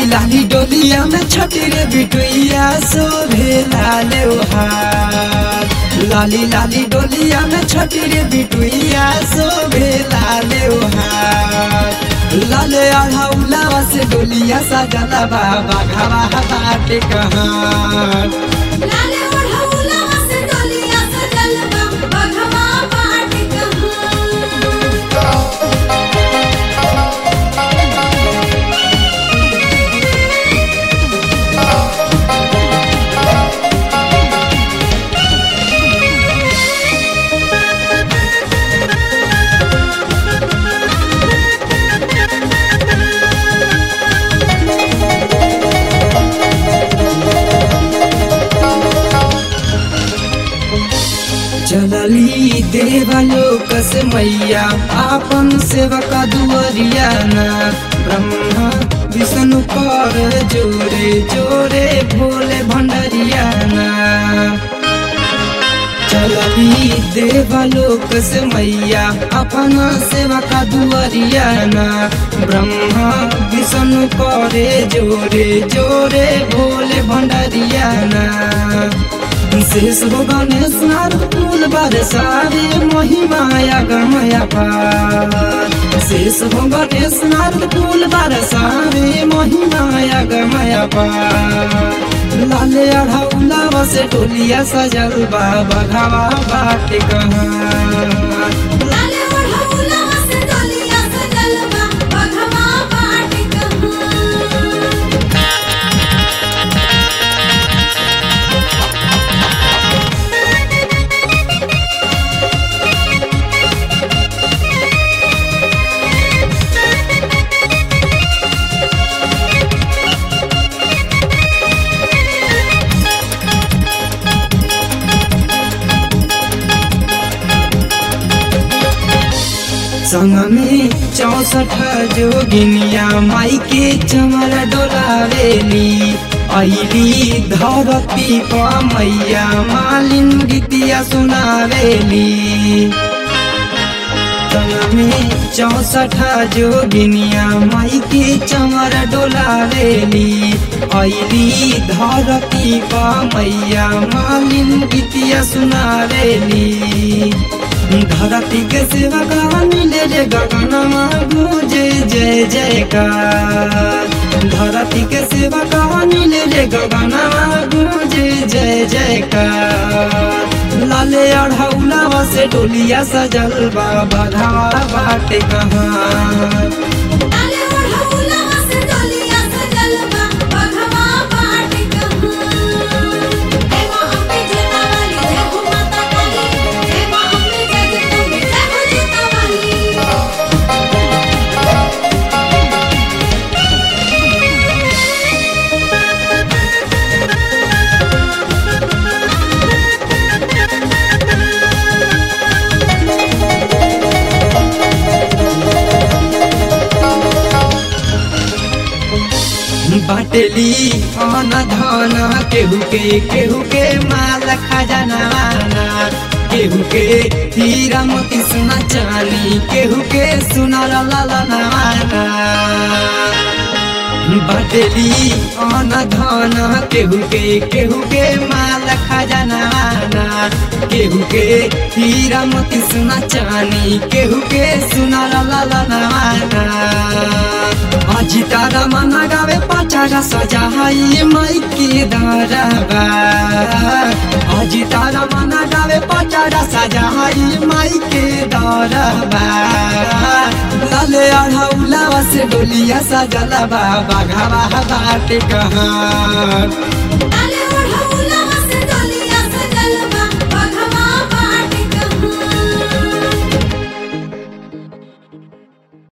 लाली डोलिया में छठी रे बिटुइया शोभे लाले हार लाली लाली डोलिया में छठी रे बिटुइया शोभे लाले हार लाले अढ़ौलावा से डोलिया सजला बाबा घावा बाटे कहाँ लाले ओढ़ौलवा से डोलिया सजल बा बघवा बाट कहाँ चलली देवलोक से मैया आपन सेवक दुअरिया ना ब्रह्मा विष्णु कर जोरे जोरे भोले भंडरिया ना चलली देवलोक से मैया अपन सेवक दुअरिया ना ब्रह्मा विष्णु करे जोरे जोरे भोले भंडरिया ना शेष हो गणेश नारद फूल बरसावे महिमाया गमया पार शेष हो गणेश नारद फूल बरसावे महिमाया गमया पार लाले अढ़ौला से टोलिया सजल बाबा घावा बाटे कहाँ लाले ओढ़ौलवा से डोलिया सजल बा बघवा बाट कहाँ संग में चौसठ जोगिनिया माई के चमर डोलावेली अली धरती पर मैया मालिन गीतिया सुनावेली संग में चौसठ जोगिनिया माई के चमर डोलावेली अली धरती पर मैया मालिन गीतिया सुनावेली धरती के सेवा का मिले रे गगनमा गुजे जय जयकार धरती के सेवा का मिले रे गगनमा गुजे जय जयकार लाले अढ़ौलावा से डोलिया सजल बाबा घावा बाटे कहाँ लाले ओढ़ौलवा से डोलिया सजल बा बघवा बाट कहाँ जय मां अम्बे जटा वाली जय हो माता काली जय मां अम्बे जय जगदम्बे जय हो जटा वाली बाटली अन धन केहू के केहू के माल खजाना केहू के हीरा मोती सोना चांदी केहू के सुना ला ला ला ना बाटली अन धन केहू के केहू के माल खजाना केहू के हीरा मोती सोना चांदी केहू के सुना ला ला ला ना अजी तारा मना गावे पचारा सजाई माई के दरबा अजी तारा मना गावे पचारा सजाई माई के दरबा लाले अढ़ौलावा से डोलिया सजला बाबा घावा बाटे कहाँ लाले